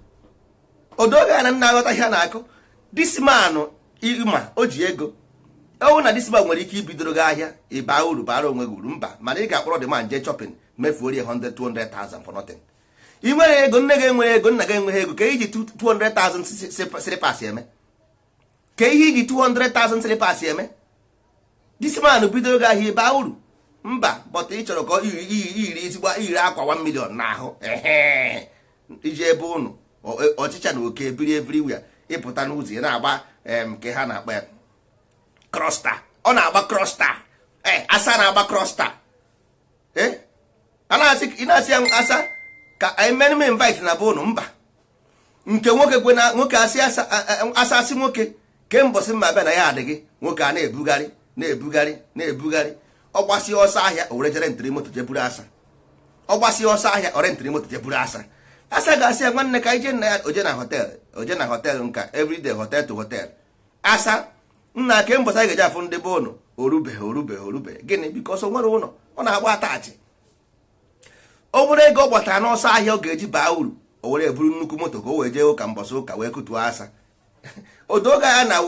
odoga ya na nna aghọta ihe na-akụ dismanụ ịma o ji ego ọwụ na disma nwere ike ibidoro gị ahịa ịba uru bara onwe gị uru mba mana ị ga-akpọrọ dị ma nje chọpin mefuo rie 100 200,000 for nothing ị nwere ego nne gị enwere ego nna gị enweghị ego ka iji 200,000 slipas eme ka ihe iji 200,000 slipas eme disman bidoro gị ahịa ịba uru mba bọta ị chọrọ ka iyiri ezigbo iyiri akwa 1 million n'ahụ ehe iji ebe ụnụ ọchịcha na oke biri everywhere ịpụta n'ụzọ ị na-agba nke ha na-akpa ya krosta ọ na-agba krosta ee asa na-agba krosta ee ị na-asị ya asa ka anyị mere m invite na be ụnụ mba nke nwoke kwe na nwoke asị asa asị nwoke ke mbọsị mma bịa na ya adị gị nwoke a na-ebugharị na-ebugharị na-ebugharị ọ gbasịa ọsọ ahịa o were jere ntiri moto jeburu asa ọ gbasịa ọsọ ahịa ore ntiri moto jeburu asa asa ga-asị ya nwanne ka ije nna ya oje na họtel oje na họtel nka everyday hotel to hotel asa nna ke mbọsị anyị ga-eji afụ ndị be ụnụ orubeghị orubeghị orubeghị gịnị bikos o nwere ụlọ ọ na-agba atachi o nwere ego ọ gbatara n'ọsọ ahịa ọ ga-eji baa uru o were eburu nnukwu moto ka o wee jee ụka mbọsị ụka wee kutuo asa odoga ya na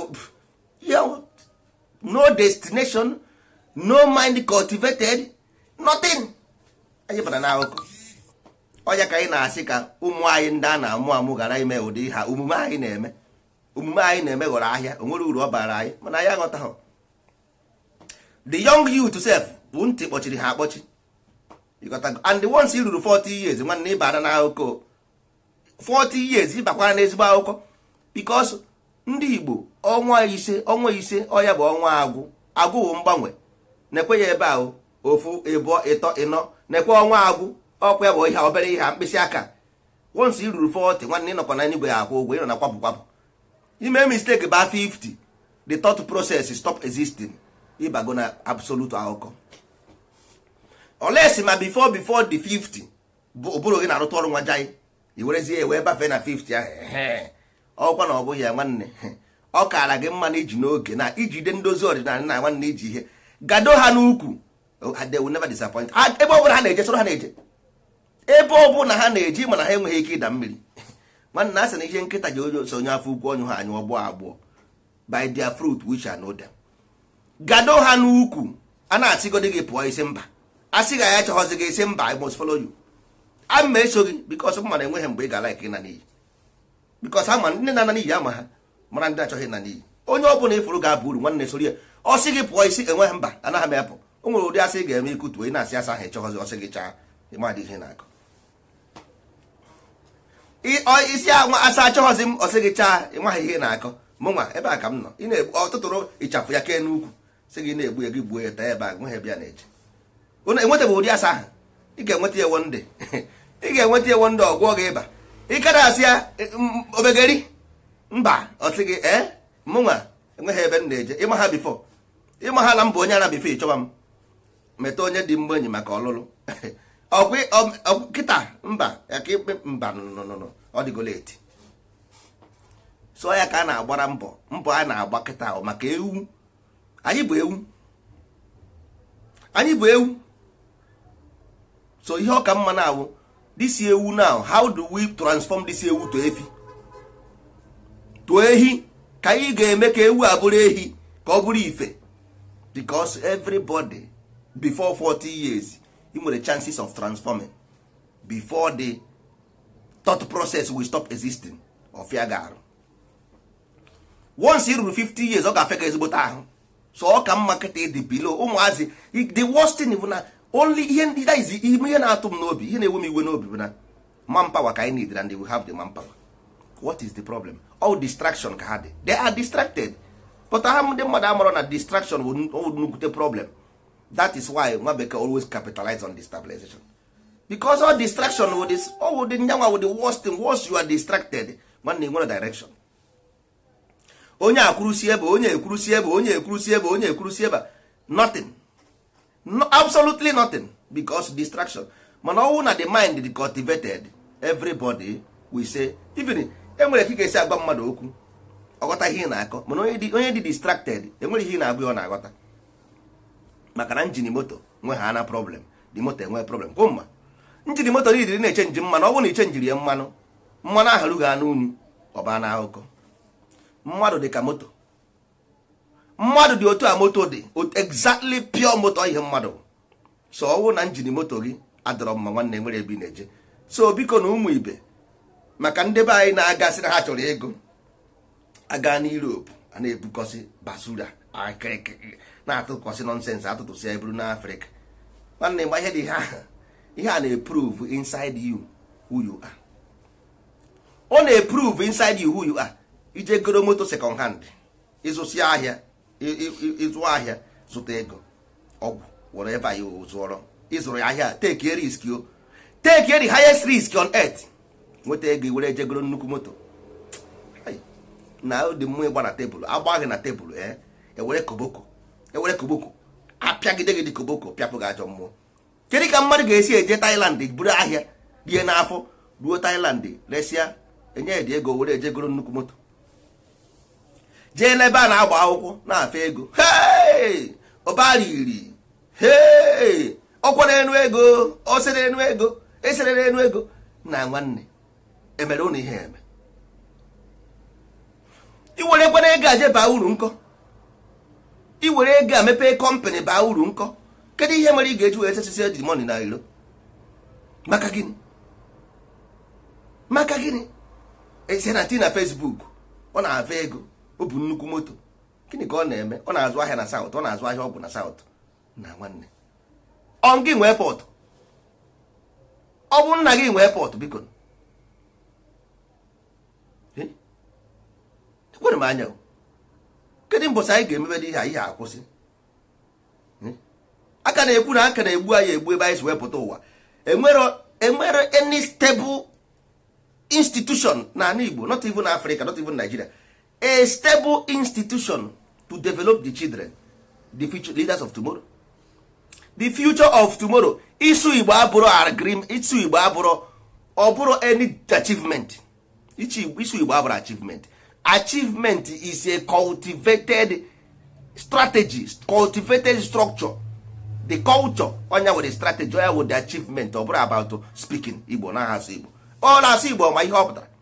no destination no mind cultivated nothing anyị bara n'akụkọ ọnya ka anyị na-asị ka ụmụ anyị ndị a na-amụ amụ gara ime ụdị ha omume anyị na-eme omume anyị na-eme ghọrọ ahịa o nwere uru ọ bara anyị mana anyị aghọtaghị the young youth sef bụ ntị kpọchiri ha akpọchi and once i ruru 40 years nwanne ịbara n'akụkọ 40 years ịbakwara n'ezigbo akụkọ because ndị Igbo ọnwa ise ọnwa ise ọya bụ ọnwa agwụ agwụ bụ mgbanwe na-ekwe ya ebe ahụ ofu ịbụọ ịtọ ịnọ na-ekwe ọnwa agwụ ọkwa ya bụ ihe obere ihe mkpịsị aka once i ruru 40 nwanne ịnọkọ na igwe ya akwụ ụgwọ ịnọ na kwapụ kwapụ ime mistake ba 50 the thought process stop existing ịbago na absolute akụkọ olesi ma before before the 50 bụ ụbụrụ gị na-arụtụ ọrụ nwa jai i werezie ya wee bafee na 50 ahụ ọkwa na ọ bụghị ya nwanne ọ kaara gị mma na iji n'oge na ijide ndozi ọdịnala na nwanne iji ihe gado ha n'ukwu they will never disappoint ebe ọbụla ha na-eje soro ha na-eje ebe ọbụla ha na-eji mana ha enweghị ike ịda mmiri nwanne a sị na ihe nkịta ji onye so onye afọ ukwu ọnyụ ha anyụ ọgbọ agbụọ by their fruit we shall know them gado ha n'ukwu a na-asịgodi gị pụọ isi mba a sị ga ya chọghọzi gị isi mba I must follow you a ma eso gị bikos m mana enweghị mgbe ị ga like ịna n'iyi bikos ha ma ndị na-ana n'iyi ama ha mara ndị achọghị ịna n'iyi onye ọ bụla ịfụrụ ga-aba uru nwanne soro ya ọ sị gị pụọ isi enweghị mba anaghị m apụ o nwere ụdị asị ị ga-eme ikutuo ị na-asị asa ahụ ịchọghọzi ọsị gị chaa ịmadị ihe na-akọ isi anwa asa achọghọzi m ọsị gị chaa ịmaghị ihe na-akọ mụnwa ebe a ka m nọ ị na-egbu ọtụtụrụ ịchafụ ya kee n'ukwu sị gị na-egbu ya gị gbuo ya taa ebe a nweghị bịa na-eje enwetaghị ụdị asa ahụ ị ga-enweta ewo ndị ị ga-enweta ewo ndị ọgwọ gị ịba ịkara asị ya obegeri mba ọsị gị ee mụnwa enweghị ebe m na-eje ịma ha bifo ịma ha na m bụ onye ara bifo ịchọba m meta onye dị mgbe enyi maka ọlụlụ kịta mba ya ka ikpe mba nụnụnụ ọ dịgola eti so ya ka a na-agbara mbọ mbọ a na-agba kịta ahụ maka ewu anyị bụ ewu anyị bụ ewu so ihe ọka mma na-awụ this ewu now how do we transform this ewu to efi to ehi ka anyị ga-eme ka ewu a bụrụ ehi ka ọ bụrụ ife because everybody before 40 years ị nwere chances of transforming before the thought process will stop existing ọfịa ga-arụ once ị ruru 50 years ọ ga-afịa ka ezigbote ahụ so ọ ka mma kịta dị below ụmụazị the worst thing bụ na only ihe ndị that is ihe na-atụ m n'obi ihe na-ewe m iwe n'obi bụ na manpower ka anyị need and they will have the manpower what is the problem all distraction ka ha dị they are distracted but ha ndị mmadụ amụrụ na distraction bụ nnukwute problem that is why nwa bekee always capitalize on destabilization because all distraction with this all with the nyanwa with the worst thing once you are distracted nwanne nwere direction onye akwurusi ebe onye ekwurusi ebe onye ekwurusi ebe onye ekwurusi ebe nothing no, absolutely nothing because distraction mana ọnwụ na the mind is cultivated everybody we say even enwere ka ị ga-esi agwa mmadụ okwu ọghọta ihe ị na-akọ mana onye dị distracted enwere ihe ị na-agwa ọ na-aghọta maka na njin moto nwe ha na problem dị moto enwe problem kwụ mma njin moto niile na-eche nji mmanụ ọ bụrụ na iche njiri ya mmanụ mmanụ ahụ rughị anụ unyu ọba na akụkọ mmadụ dị ka moto mmadụ dị otu a moto dị ot- exactly pure moto ihe mmadụ so ọ bụrụ na njin moto gị adọrọ mma nwanne nwere ebe ị na-eje so biko na ụmụ ibe maka ndị be anyị na-agasị na ha chọrọ ego aga na Europe a na-ebukọsị basura akịrịkị na-atụkọsị nọnsensị atụtụsị ya eburu n'Afrịka nwanne gba ihe dị ihe ahụ ihe a na-eprove inside you who you are ọ na-eprove inside you who you are ije goro moto second hand ịzụsị ahịa ị- ị- ị- ịzụ ahịa zụta ego ọgwụ whatever you zụọrọ ịzụrụ ya ahịa take a risk o take the highest risk on earth nweta ego i were jegoro nnukwu moto Hai, na ụdị mmụọ ịgba na tebụl agba gị na tebụl ee ewere koboko ewere koboko apịagide gị dị koboko pịapụ gị ajọ mmụọ kedu ka mmadụ ga-esi eje Thailand buru ahịa rie n'afọ ruo Thailand resịa enye ya dị ego were ejegoro nnukwu moto jee n'ebe a na-agba akwụkwọ na-afa ego hei ọbara iri hei ọkwa n'enu ego osere enu ego esere n'enu ego na nwanne emere ụnụ ihe eme iwerekwana ego aje baa uru nkọ iwere ego a mepee kọmpanị baa uru nkọ kedu ihe mere ị ga-eji wee sesisi edi moni na iro maka gịnị maka gịnị ese na ti na Facebook ọ na-ava ego o bu nnukwu moto gịnị ka ọ na-eme ọ na-azụ ahịa na saụt ọ na-azụ ahịa ọgwụ na saụt na nwanne ọ gị nwee pọtụ ọ bụ nna gị nwee pọtụ biko Eh? ekwere m anya o. kedu mbọsị anyị ga-emebe ihe a ihe akwụsị Eh? aka na-ekwu na aka na-egbu anyị egbu ebe anyị si wepụta ụwa enwero enwero any stable institution na ala Igbo not even Africa not even Nigeria a stable institution to develop the children the future leaders of tomorrow the future of tomorrow isu Igbo abụrụ agrim isu Igbo abụrụ ọ bụrụ any achievement Ichi- isu Igbo abụrụ achievement achievement is a cultivated strategy cultivated structure the culture onya were strategy onya were the achievement ọ bụrụ about speaking Igbo na asụ Igbo ọ na-asụ Igbo ma ihe ọ pụtara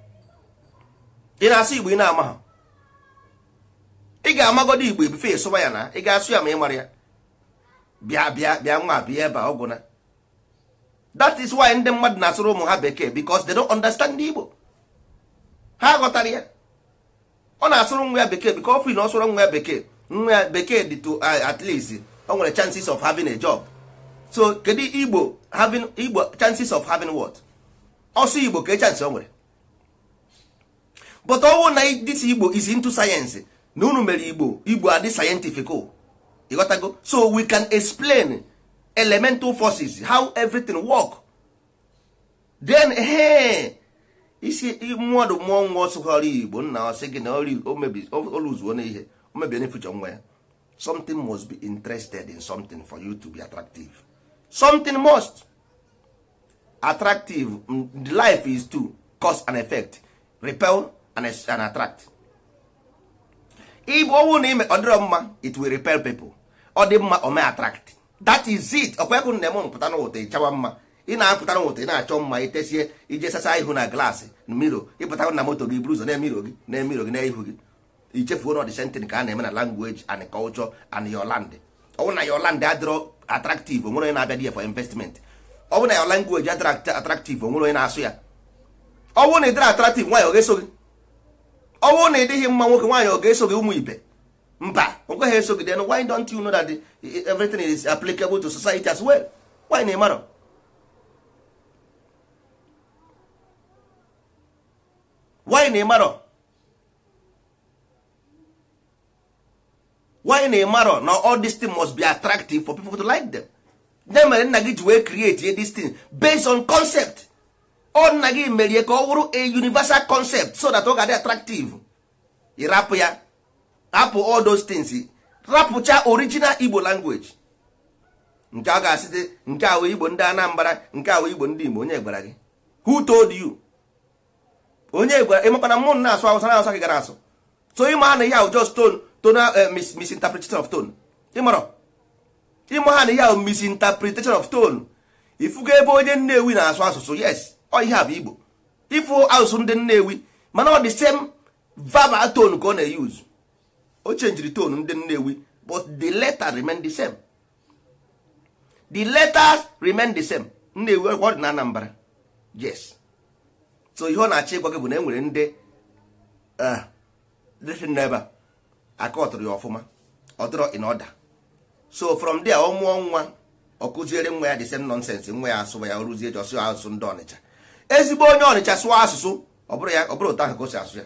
ị na-asụ Igbo ị na-ama ha ị ga-amagodo Igbo ebife ịsụba ya na ị ga-asụ ya ma ị mara ya bịa bịa bịa nwa bịa ebe a ọgwụ na that is why ndị mmadụ na-asụrụ ụmụ ha bekee because they don't understand Igbo ha ghọtara ya ọ na-asụrụ nwa ya bekee because ofri na ọ sụrụ nwa ya bekee nwa ya bekee dị to uh, at least o nwere chances of having a job so kedu Igbo having Igbo chances of having what ọsụ Igbo ka chance o nwere but ọwụ na this Igbo is into science na unu mere Igbo Igbo adị scientific o ịghọtago so we can explain elemental forces how everything work then he isi mmadụ mmụọ nwa ọsụghọrọ igbo nna ọ sị gị na oluzuo na ihe o mebie future nwa ya something must be interested in something for you to be attractive something must attractive mm, the life is to cause and effect repel and, es- and attract igbo ọnwụ na ime ọ dịrọ mma it will repel people ọ dị mma o may attract that is it ọkwekụ na eme mpụta n'ụtọ ịchawa mma ị na-apụta n'ụtọ ị na-achọ mma itesie ije sasa ihu na glaasị miro ịpụta na moto gị buru ụzọ na-emiro gị na-emiro gị n'ihu gị ichefuo na ọdịsentin ka a na-eme na language and culture and your land ọ bụrụ na your land adịrọ attractive onwere onye na-abịa dị ya for investment ọ bụrụ na your language adịrọ attractive onwere onye na-asụ ya ọ bụrụ na ị dịrọ attractive nwaanyị ọ ga-eso gị ọ bụrụ na ị dịghị mma nwoke nwaanyị ọ ga-eso gị ụmụ ibe mba o kweghị eso gị then why don't you know that the, everything is applicable to society as well why na ịmarọ why na ịmarọ why na ịmarọ na all this thing must be attractive for people to like them ya mere nna gị ji wee create this thing based on concept ọ nna gị merie ka ọ bụrụ a universal concept so that ọ ga-adị attractive ịrapụ ya rapụ all those things rapụcha original igbo language nke a ga-asịte nke a wee igbo ndị anambra nke a wee igbo ndị igbo onye gwara gị who told you onye gwara ịmakwana mmụ na-asụ awụsa na-asụ gị gara asụ so ịma ha na ihe ahụ just tone tonal eh, mis- misinterpretation of tone ịmarọ ịma ha na ihe ahụ misinterpretation of tone ifugo ebe onye nnewi na-asụ asụsụ yes ọ ihe a bụ igbo ịfụ asụsụ ndị nnewi mana ọ dị same verbal tone ka ọ na-eyuzu o chenjiri tone ndị nnewi but the letter remain the same the letters remain the same nnewi ọ dị na anambra yes so ihe ọ na-achọ ịgwa gị bụ na e nwere ndị dịsị n'ebe a aka ọtụrụ ya ọfụma ọ dịrọ in order so from there ọ mụọ nwa ọ kụziere nwa ya the same nonsense nwa ya asụba ya rụzie ji ọsụ asụsụ ndị ọnịcha ezigbo onye ọnịcha sụọ asụsụ ọ bụrụ ya ọ bụrụ ụtọ ahụ ka o si asụ ya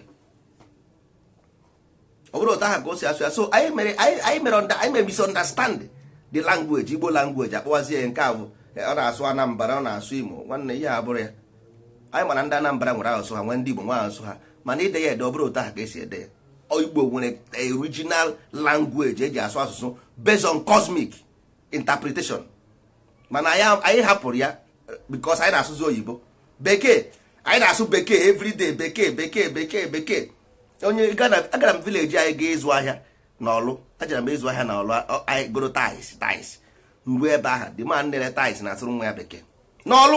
ọ bụrụ ụtọ ahụ ka o si asụ ya so anyị mere anyị mere anyị mere misunderstand the language igbo language akpọwazie ya nke a bụ ọ na-asụ anambra ọ na-asụ imo nwanne ihe a bụrụ ya anyị mana ndị anambra nwere asụsụ ha nwee ndị igbo nwe asụsụ ha mana ide ya ede ọ bụrụ ụtọ ahụ ka esi ede ya igbo nwere original language eji asụ asụsụ based on cosmic interpretation mana anyị hapụrụ ya because anyị na-asụzi oyibo bekee anyị na-asụ bekee everyday bekee bekee bekee bekee onye agara m village anyị ga ịzụ ahịa n'ọlụ ajara m ịzụ ahịa n'ọlụ anyị goro tais tais ruo ebe ahụ dị ma nere tais na-asụrụ nwa ya bekee n'ọlụ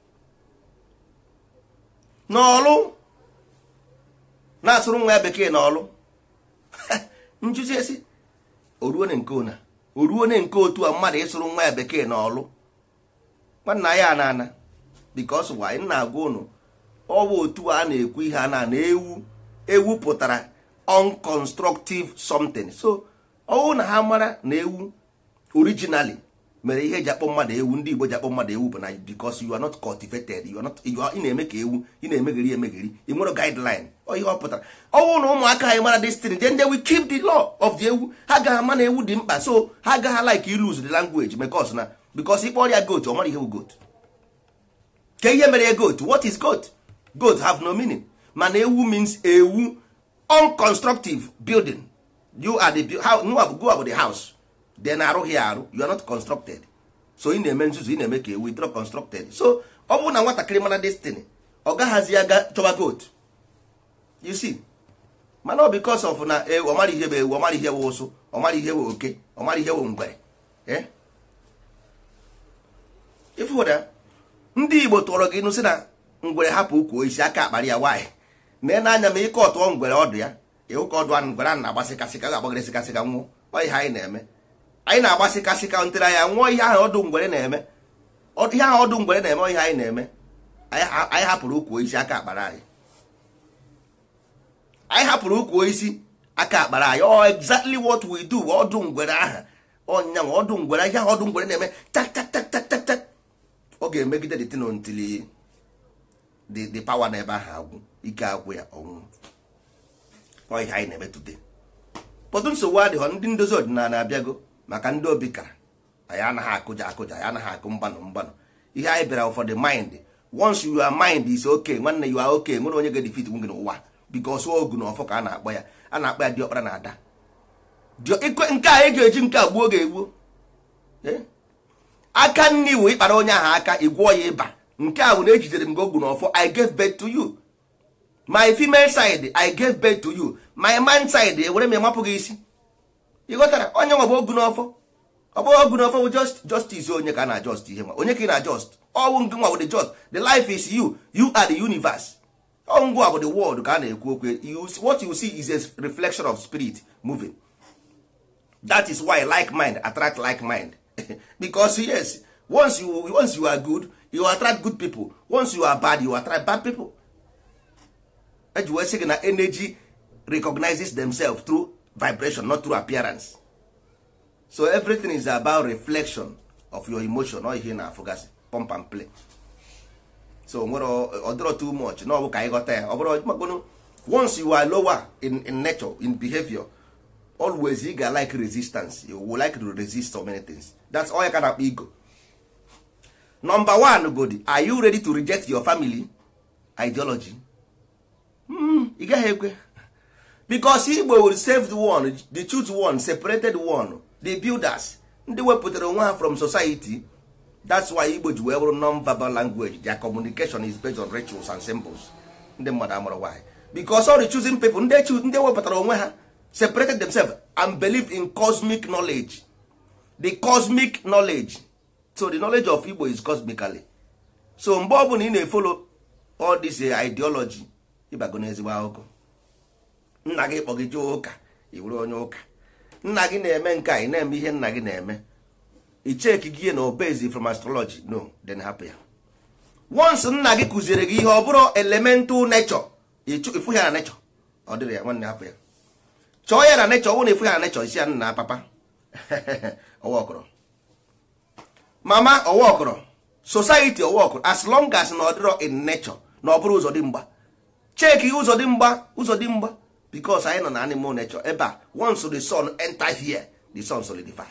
n'ọlụ na-asụrụ nwa ya bekee n'ọlụ njuzi esi oruone nke ona oruone nke otu a mmadụ ịsụrụ nwa ya bekee n'ọlụ nwanna ya na ana bikos wa anyị na-agwa ụnụ ọ bụ otu a na-ekwu ihe a na na ewu ewu pụtara unconstructive something so ọwụ na ha mara na ewu originally mere ihe eji akpọ mmadụ ewu ndị Igbo ji akpọ mmadụ ewu bụ na because you are not cultivated you are not you are ị na-eme ka ewu ị na-emegheri emegheri ị nwere guideline ọ ihe ọ pụtara ọwụ na ụmụaka anyị mara destin then they will keep the law of the ewu ha gaghị ama na ewu dị mkpa so ha agaghị like lose the language because na because ịkpọ ọrịa goat ọ mara ihe bụ goat ke ihe mere ya goat what is goat goat have no meaning mana ewu means ewu unconstructive building you are the how go about the house then arụghị ya arụ you are not constructed so ị na-eme nzuzu ị na-eme ka ewu ịdịrọ constructed so ọ bụrụ na nwatakịrị mara destiny ọ gaghazi ya ga chọba goat you see mana ọ because of na ewu ọ mara ihe bụ ewu ọ mara ihe bụ ụsụ ọ mara ihe bụ oke ọ mara ihe bụ ngwere ịfụda ndị igbo tụọrọ gị ịnụ sị na ngwere hapụ ukwu isi aka akparị ya nwaanyị mee n'anya ma ịkọ ọtụọ ngwere ọdụ ya ịhụ ka ọdụ anụ ngwere a na-agbasịkasịka ga-agbagịrịsịkasịka nwụọ ọ ihe anyị na-eme anyị na-agbasịkasịka ntere anya nwụọ ihe ahụ ọdụ ngwere na-eme ihe ahụ ọdụ ngwere na-eme ihe anyị na-eme anyị hapụrụ ukwu isi aka akpara anyị anyị hapụrụ ukwu isi aka akpara anyị ọ exactly what we do ọdụ ngwere aha ọnyanwa ọdụ ngwere ihe ahụ ọdụ ngwere na-eme tak tak tak tak tak tak ọ ga-emegide the tin until the the power n'ebe ahụ agwụ ike agwụ ya ọnwụ ọ ihe anyị na-eme today pọtụ nsogbu adịghọ ndị ndozi ọdịnala abịago maka ndị obi kara anyị anaghị akụja akụja anyị anaghị akụ mgbanụ mgbanụ ihe anyị bịara for the mind once your mind is okay nwanne you are okay nwere onye ga-edefit gị n'ụwa because ogu na ọfọ ka a na-akpọ ya a na-akpọ ya diọkpara na ada nke a ị ga-eji nke a gbuo ga-egbuo aka nni wụ ịkpara onye ahụ aka ịgwọ ya ịba nke a bụ na ejidere m gị ogu na ọfọ i gave birth to you my female side i gave birth to you my man side ewere m emapụ gị isi ịghọtara onye nwa bụ ogu n'ọfọ ọ bụghị ogu n'ọfọ bụ just justice onye ka a na just ihe nwa onye ka ị na just ọwụ ngị nwa bụ the just the life is you you are the universe ọ ngwa bụ the world ka a na-ekwu okwu what you see is a reflection of spirit moving that is why like mind attract like mind because yes once you once you are good you attract good people once you are bad you attract bad people eji wee sị gị na energy recognizes themselves through vibration not through appearance so everything is about reflection of your emotion ọ ihe na-afụgasị pump and play so nwere ọdịrọ too much na ọ bụ ka anyị ghọta ya ọ bụrụ makwanụ once you are lower in, in nature in behavior always you ga like resistance you will like to resist so many things that's all you can akpọ ego number one godi are you ready to reject your family ideology ị gaghị ekwe because igbo will save the one the truth one separated one the builders ndị wepụtara onwe ha from society that's why igbo ji wee bụrụ non-verbal language their communication is based on rituals and symbols ndị mmadụ amụrụ why because all the choosing people ndị ndị wepụtara onwe ha separated themselves and believe in cosmic knowledge the cosmic knowledge so the knowledge of igbo is cosmically so mgbe ọbụla ị na-efolo all this ideology ịbago n'ezigbo akụkọ nna gị kpọ gị jee ụka ị bụrụ onye ụka nna gị na-eme nke a ị na-eme ihe nna gị na-eme icheki gị na obezi from astrology no then hapụ ya once nna gị kụziere gị ihe ọ bụrụ elemental nature ịfụ ya na nature ọ dịrị ya nwanne hapụ ya chọọ ya na nature ọ na ịfụ ya na nature isi ya nna papa ọwa ọkọrọ mama ọwa ọkọrọ society ọwa ọkọrọ as long as na ọ dịrọ in nature na ọ bụrụ ụzọ dị mgba cheki ụzọ dị mgba ụzọ dị mgba because anyị nọ na animal nature ebe a once the sun enter here the sun solidify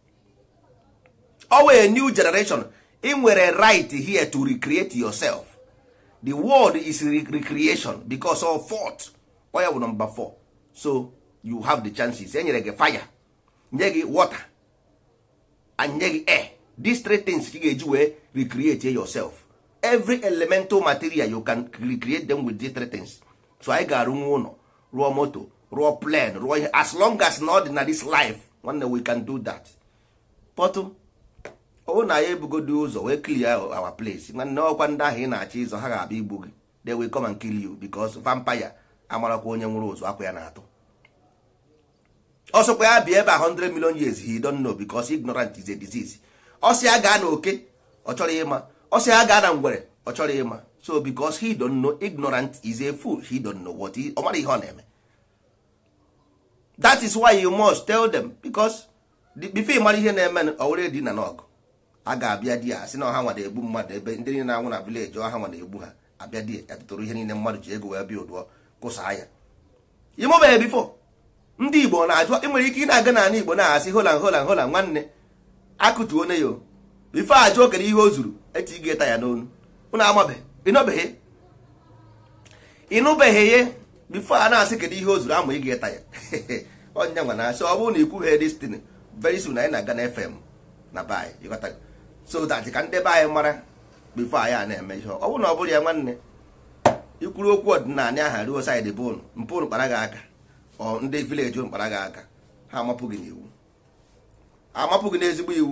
owe a new generation ị nwere right here to recreate yourself the world is re recreation because of fault oya bụ number four so you have the chances enyere gị fire nye gị water and nye gị air these three things ka ị ga-eji wee recreate yourself every elemental material you can recreate them with these three things so anyị ga-arụnwu ụlọ rụọ moto rụọ plane rụọ ihe as long as na ọ dị na this life nwanne we can do that pọtụ ọwụ na ya ebugodo ụzọ wee clear our place nwanne ọkwa ndị ahụ ị na-achọ ịzọ ha ga-abịa igbu gị they will come and kill you because vampire amarakwa onye nwụrụ ụzọ akwa ya na-atụ ọsọkwa ya bịa ebe a 100 million years he don't know because ignorant is a disease ọsị ya gaa na oke ọ chọrọ ịma ọsị ya gaa na ngwere ọ chọrọ ịma so because he don't know ignorant is a fool he don't know what he ọ mara ihe ọ na-eme that is why you must tell them because before ị mara ihe na-eme ọ were di na n'ọgụ a ga-abịa di ya sị na ọha nwa na-egbu mmadụ ebe ndị niile na-anwụ na vileji ọha nwa na-egbu ha abịa di ya tụtụrụ ihe niile mmadụ ji ego wee bịa ụdụọ kụsaa ya ịmụbeghị bifo ndị igbo na-ajụ ị nwere ike ị na-aga n'ala igbo na-asị holan holan holan nwanne akụtuo ne yo bifo ajụ okere ihe o zuru eti ị ga-eta ya n'onu ụnụ amabeghị ịnụbeghị ịnụbeghị ya bifo a na-asị kedu ihe o zuru ama ị ga-eta ya ọnya nwa na-asị ọ bụrụ na ikwughe destin very soon anyị na-aga na fm na be anyị ịghọtago so that ka ndị be anyị mara bifo anyị a na-eme ihe ọ bụrụ na ọ bụrụ ya nwanne ikwuru okwu ọdịnala aha ruo saịdị bụ ụnụ mpụ ụnụ kpara gị aka ọ ndị vileji ụnụ kpara gị aka ha amapụ gị n'iwu amapụ gị n'ezigbo iwu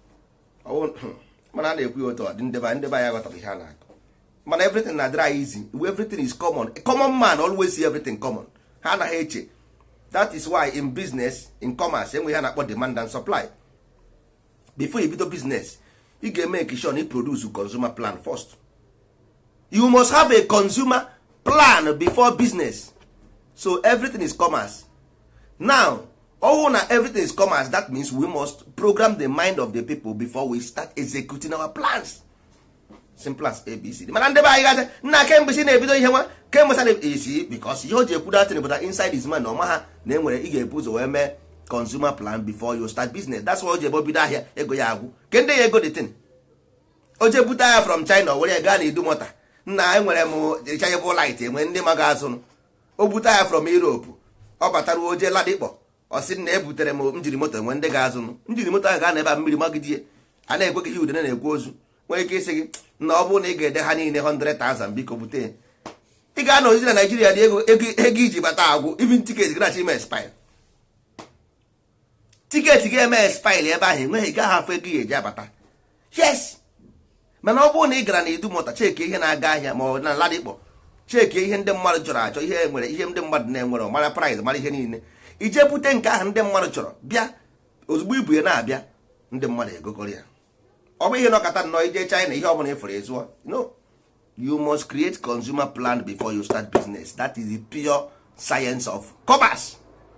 mana a na-ekwu ya otu ọ dị ndeba ndeba ya ghọtara ihe a na-akọ mana everything na dry easy everything is common a common man always see everything common ha anaghị eche that is why in business in commerce enwe ihe na-akpọ demand and supply before you bido business ị ga-eme sure na produce consumer plan first you must have a consumer plan before business so everything is commerce now ọwụ na everything is commerce that means we must program the mind of the people before we start executing our plans simple as abcd mana ndị be anyị gasị nna kemgbe si na-ebido ihe nwa kemgbe sa na-esi because ihe o ji ekwu datin pụta inside his mind ọma ha na enwere ị ga-ebu ụzọ wee mee consumer plan before you start business that's why o ji ebe bido ahịa ego ya agwụ ke ndị ya ego dị tin o je bute ahịa from china were gaa na idumota nna enwere m rechargeable light enwe ndị ma ga-azụnụ o bute ahịa from europe ọ batara oje ladikpọ ọ sị na ebutere m njiri moto enwe ndị ga-azụnụ njiri moto ahụ ga na ebe a mmiri magidie a na-ekwe gị ihe udene na-ekwu ozu nwere ike ịsị gị na ọ bụrụ na ị ga-ede ha niile 100,000 biko bute ị ga-anọ ozi na naijiria dị ego ego iji bata agwụ even tiketi gị na-achọ ime expire tiketi gị eme expire ebe ahụ enweghị gaghị afọ ego ya eji abata yes mana ọ bụrụ na ị gara na idumụta cheki ihe na-aga ahịa ma ọ na ladikpọ cheki ihe ndị mmadụ chọrọ achọ ihe nwere ihe ndị mmadụ na-enwere mara price mara ihe niile ije bute nke ahụ ndị mmadụ chọrọ bịa ozugbo ibu ya na-abịa ndị mmadụ egokọrọ ya ọ bụ ihe nọkọta nnọọ ije china ihe ọbụla ịfụrụ ezụọ no you must create consumer plan before you start business that is the pure science of commerce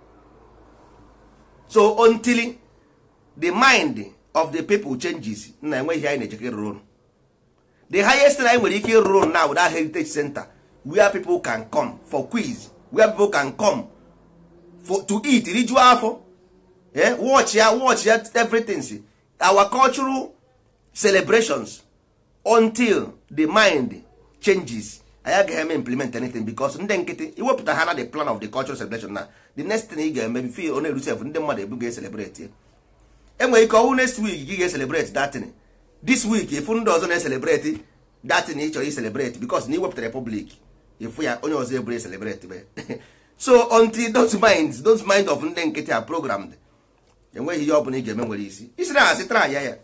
so until the mind of the people changes na enweghị anyị na-echekwa ịrụrụ ụlọ the highest thing anyị nwere ike ịrụrụ ụlọ now that heritage center where people can come for quiz where people can come for, to eat rijuo afọ eh? watch ya watch ya everything our cultural celebrations until the mind changes anyị agaghị eme implement anything because ndị nkịtị iwepụta ha na the plan of the cultural celebration na the next thing ị ga-eme bifo ọ na-erusef ndị mmadụ ebu ga-eselebrate enwere ike ọnwụ next week gị ga-eselebrate datin this week ịfụ ndị ọzọ na-eselebrate datin ị chọrọ iselebrate because na iwepụtara republic ịfụ ya onye ọzọ eburu eselebrate be so until those minds those mind of ndị nkịtị are programmed enweghị ihe ọ bụla ị ga-eme nwere isi isi na asị tra ya ya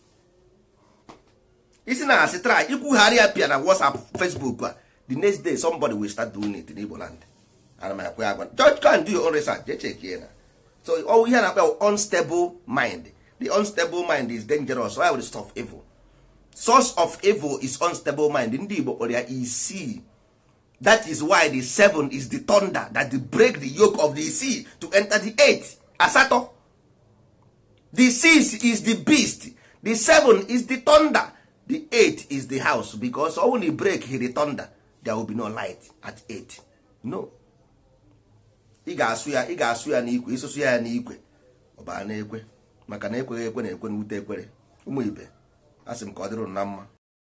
isi na asị try ikwugharị ya pịa na whatsapp facebook a the next day somebody will start doing it in igbo land ana m akwe agwa just go and do your own research je check na so ọ ihe a na-akpọ unstable mind the unstable mind is dangerous why would stuff evil source of evil is unstable mind ndị igbo kpọrọ ya isii that is why the seven is the thunder that they break the yoke of the sea to enter the eight asatọ the six is the beast the seven is the thunder the eight is the house because ọ na break the thunder there will be no light at eight no ị ga-asụ ya ị ga-asụ ya n'ikwe ịsụsụ ya n'ikwe ọbara na-ekwe maka na ekweghị ekwe na-ekwe na ute ekwere ụmụ ibe a sị m ka ọ dịrị unu na mma